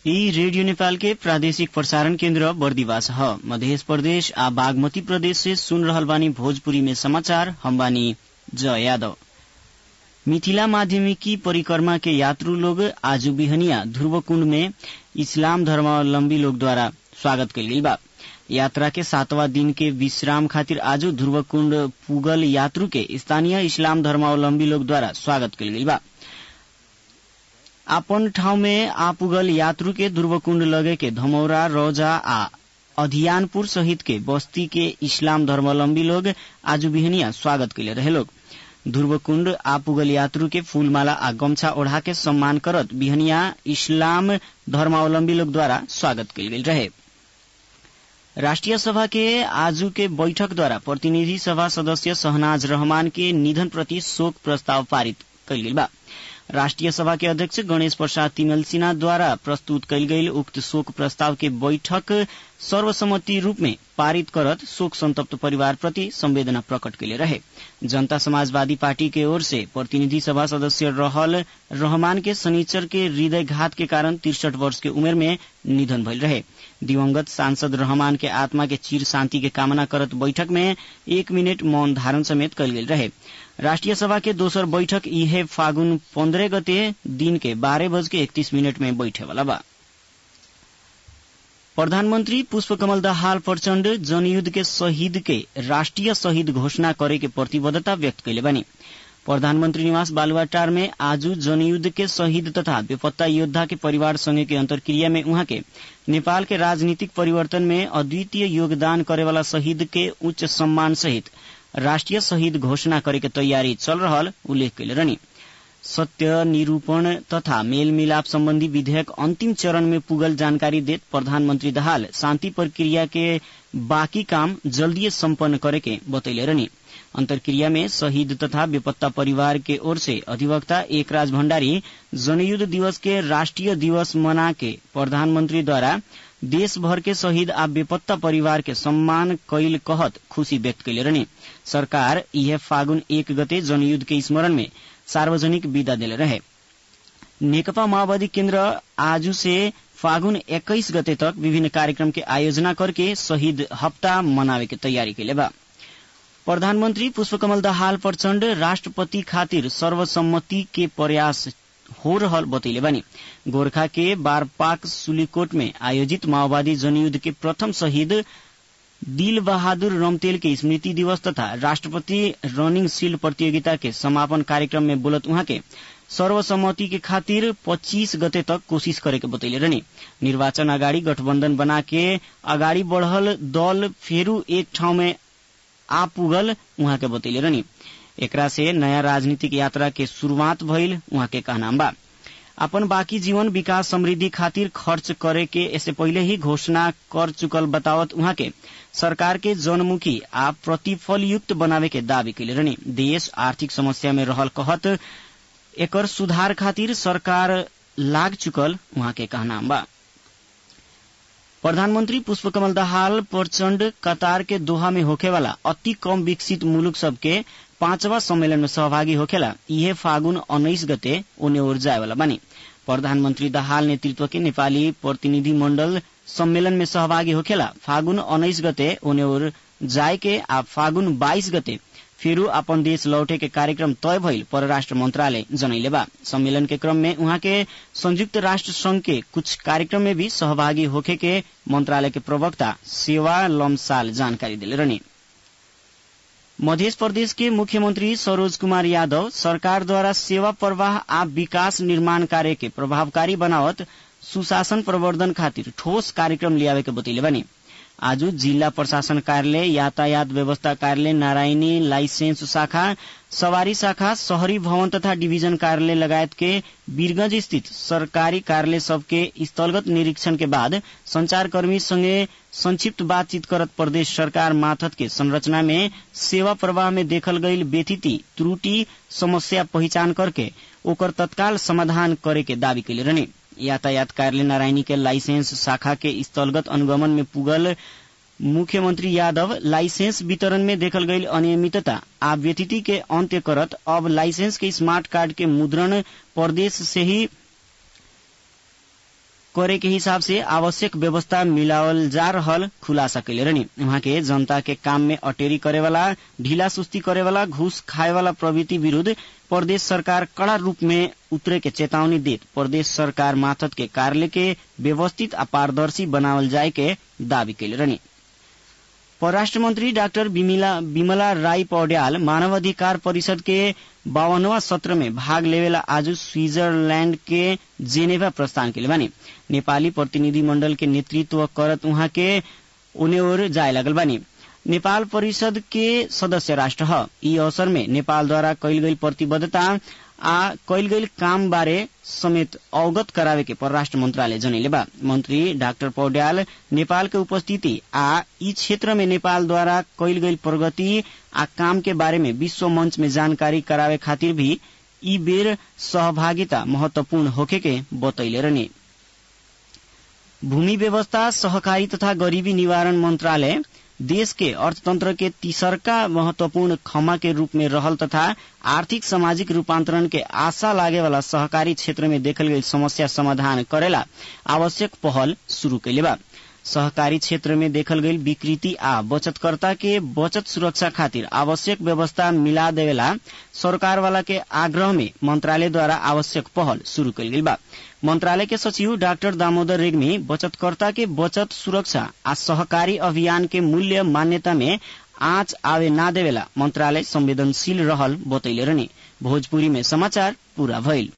यी रेडियो नेपाल के प्रादेशिक प्रसारण केन्द्र बर्दिवास ह मध्य प्रदेश आ बागमती प्रदेश से सुन रहल बानी भोजपुरी में समाचार हम बानी जय यादव मिथिला माध्यमिकी परिक्रमा के यात्रु लोग आज बिहनिया ध्रुवकुण्ड में इस्लाम धर्मावलम्बी लोग द्वारा स्वागत कइल गइल बा यात्रा के सातवां दिन के विश्राम खातिर आज ध्रुवकुण्ड पुगल यात्रु के स्थानीय इस्लाम धर्मावलम्बी लोग द्वारा स्वागत कइल गइल बा आपन ठाउँ में आ पुगल यात्रु के ध्रुवकुण्ड लगे के धमौरा रौजा आ अधियानपुर सहित के बस्ती के इस्लाम धर्मावलम्बी लोग आज बिहनिया स्वागत कैले रहे लोग ध्रुवकुण्ड आ पुगल यात्रु के फूलमाला आ गमछा ओढ़ा के सम्मान करत बिहनिया इस्लाम धर्मावलम्बी लोग द्वारा स्वागत कैल गेल रहे राष्ट्रिय सभा के आजू के बैठक द्वारा प्रतिनिधि सभा सदस्य शहनाज रहमान के निधन प्रति शोक प्रस्ताव पारित कैल गेल बा राष्ट्रिय सभा के अध्यक्ष गणेश प्रसाद तिमल सिन्हा द्वारा प्रस्तुत कैल गईल उक्त शोक प्रस्ताव के बैठक सर्वसम्मति रूप में पारित करत शोक संतप्त परिवार प्रति संवेदना प्रकट कैले रहे जनता समाजवादी पार्टी के ओर से प्रतिनिधि सभा सदस्य रहल रहमान के शनिचर के हृदयघात के कारण तिरसठ वर्ष के उमेर में निधन भइल रहे दिवंगत सांसद रहमान के आत्मा के चिर शांति के कामना करत बैठक में एक मिनट मौन धारण समेत कल गेल रहे राष्ट्रिय सभा के दोसर बैठक इहे फागुन पन्द्रह गते दिन के बारह बज के इकतीस मिनट में बैठे वाला बा प्रधानमंत्री पुष्पकमल दाहाल प्रचण्ड जनयुद्ध के शहीद के राष्ट्रिय शहीद घोषणा करे के प्रतिबद्धता व्यक्त कैले बानी प्रधानमंत्री निवास बालुवाटार में आज जनयुद्ध के शहीद तथा बेपत्ता योद्धा के परिवार संगे के अंतर्क्रिया में उहाँ के नेपाल के राजनीतिक परिवर्तन में अद्वितीय योगदान करे वाला शहीद के उच्च सम्मान सहित राष्ट्रिय शहीद घोषणा करे के तैयारी चल रहल उल्लेख कैले रहनी सत्य निरूपण तथा मेल मिलाप सम्बन्धी विधेयक अन्तिम चरण में पुगल जानकारी देत प्रधानमन्त्री दाहाल शान्ति प्रक्रिया के बाँकी काम जल्दीय सम्पन्न करे के बतैले रहनी अंतर्क्रिया में शहीद तथा बेपत्ता परिवार के ओर से अधिवक्ता एकराज भण्डारी जनयुद्ध दिवस के राष्ट्रिय दिवस मना के प्रधानमंत्री द्वारा देश भर के शहीद आ बेपत्ता परिवार के सम्मान कैल कहत खुशी व्यक्त कैले रहने सरकार यह फागुन एक गते जनयुद्ध के स्मरण में सार्वजनिक विदा दिले रहे नेकपा माओवादी केन्द्र आज से फागुन एक्काइस गते तक विभिन्न कार्यक्रम के आयोजना करके शहीद हप्ता मनावे के तैयारी कैले बा प्रधानमन्त्री पुष्पकमल दाहाल प्रचण्ड राष्ट्रपति खातिर सर्वसम्मति के प्रयास हो रहल बतैले बानी गोरखा के बारपाक सुलीकोट में आयोजित माओवादी जनयुद्ध के प्रथम शहीद दिल बहादुर रमतेल के स्मृति दिवस तथा राष्ट्रपति रनिंग शील्ड प्रतियोगिता के समापन कार्यक्रम में बोलत उहाँ के सर्वसम्मति के खातिर 25 गते तक कोशिश करे के बतैले रहनी निर्वाचन अगाडि गठबन्धन बना के अगाडि बढ़ल दल फेरू एक ठाउँ में आ पुगल उहाँ के बतैले रहनी एकरा से नयाँ राजनीतिक यात्रा के शुरूआत भइल उहाँ के कहनाम बा अपन बाकी जीवन विकास समृद्धि खातिर खर्च करे के इससे पहिले ही घोषणा कर चुकल बतावत उहाँ के सरकार के जनमुखी आ प्रतिफलयुक्त बनावे के दावी कैले रहनी देश आर्थिक समस्या में रहल कहत एकर सुधार खातिर सरकार लाग चुकल उहाँ के कहनाम बा प्रधानमन्त्री पुष्पकमल दाहाल प्रचण्ड कतार के दोहा में होखेवाला अति कम विकसित मुलुक सबके पांचवा सम्मेलन में सहभागी होखेला इहे फागुन उन्नाइस गते ओने ओर जाएवाला बानी प्रधानमन्त्री दाहाल नेतृत्व के नेपाली प्रतिनिधि मण्डल सम्मेलन में सहभागी होखेला फागुन उन्नाइस गते ओने ओर जाए के आ फागुन बाइस गते फेरू अपन देश लौटे के कार्यक्रम तय भइल परराष्ट्र मंत्रालय जनैले बा सम्मेलन के क्रम में उहाँ के संयुक्त राष्ट्र संघ के कुछ कार्यक्रम में भी सहभागी होखे के मंत्रालय के प्रवक्ता सेवा लमसाल जानकारी दिले रहनी मध्य प्रदेश के मुख्यमंत्री सरोज कुमार यादव सरकार द्वारा सेवा प्रवाह आ विकास निर्माण कार्य के प्रभावकारी बनावत सुशासन प्रवर्धन खातिर ठोस कार्यक्रम लियावे के बतैले बानी आज जिला प्रशासन कार्यालय यातायात व्यवस्था कार्यालय नारायणी लाइसेंस शाखा सवारी शाखा शहरी भवन तथा डिवीजन कार्यालय लगायत के वीरगंज स्थित सरकारी कार्यालय सबके स्थलगत निरीक्षण के बाद संचारकर्मी संगे संक्षिप्त बातचीत करत प्रदेश सरकार माथत के संरचना में सेवा प्रवाह में देखल गईल व्यथिति त्रुटि समस्या पहिचान करके ओकर तत्काल समाधान करे के दावी कैले रहने यातायात कार्यालय नारायणी के लाइसेंस शाखा के स्थलगत अनुगमन में पुगल मुख्यमंत्री यादव लाइसेंस वितरण में देखल गईल अनियमितता आ व्यतिथि के अंत्य करत अब लाइसेंस के स्मार्ट कार्ड के मुद्रण प्रदेश से ही करे के हिसाब से आवश्यक व्यवस्था मिलावल जा रहल खुलासा कैले रहनी वहाँ के जनता के काम में अटेरी करे वाला ढीला सुस्ती करे वाला घूस खाए वाला प्रवृत्ति विरूद्ध प्रदेश सरकार कड़ा रूप में उतरे के चेतावनी देत प्रदेश सरकार माथत के कार्य के व्यवस्थित आ पारदर्शी बनावल जाए के दावी कैले रहनी परराष्ट्र मंत्री डाक्टर विमला राई पौड्याल मानवाधिकार परिषद के बावनवा सत्र में भाग लेवेला आज स्विट्जरलैंड के जेनेवा प्रस्थान के बानी नेपाली प्रतिनिधि मंडल के नेतृत्व करत उहाँ के उन्हें ओर जाए लगल बानी नेपाल परिषद के सदस्य राष्ट्र ह यी अवसर में नेपाल द्वारा कैल गई प्रतिबद्धता आ कैल गई काम बारे समेत अवगत करावे के परराष्ट्र मंत्रालय जनैले बा मंत्री डाक्टर पौड्याल नेपाल के उपस्थिति आ यी क्षेत्र में नेपाल द्वारा कैल गई प्रगति आ काम के बारे में विश्व मंच में जानकारी करावे खातिर भी यी बेर सहभागिता महत्वपूर्ण होखे के बतैले रहने भूमि व्यवस्था सहकारी तथा गरीबी निवारण मंत्रालय देश के अर्थतंत्र के तीसरका महत्वपूर्ण खमा के रूप में रहल तथा आर्थिक सामाजिक रूपांतरण के आशा लागे वाला सहकारी क्षेत्र में देखल गई समस्या समाधान करेला आवश्यक पहल शुरू कैले बा सहकारी क्षेत्र में देखल गई विकृति आ बचतकर्ता के बचत सुरक्षा खातिर आवश्यक व्यवस्था मिला देवेला सरकार वाला के आग्रह में मंत्रालय द्वारा आवश्यक पहल शुरू कैल गई बा मंत्रालय के सचिव डाक्टर दामोदर रेग्मी बचतकर्ता के बचत सुरक्षा आ सहकारी अभियान के मूल्य मान्यता में आँच आवे ना देवेला मंत्रालय संवेदनशील रहल बतैले रहने भोजपुरी में समाचार पूरा भइल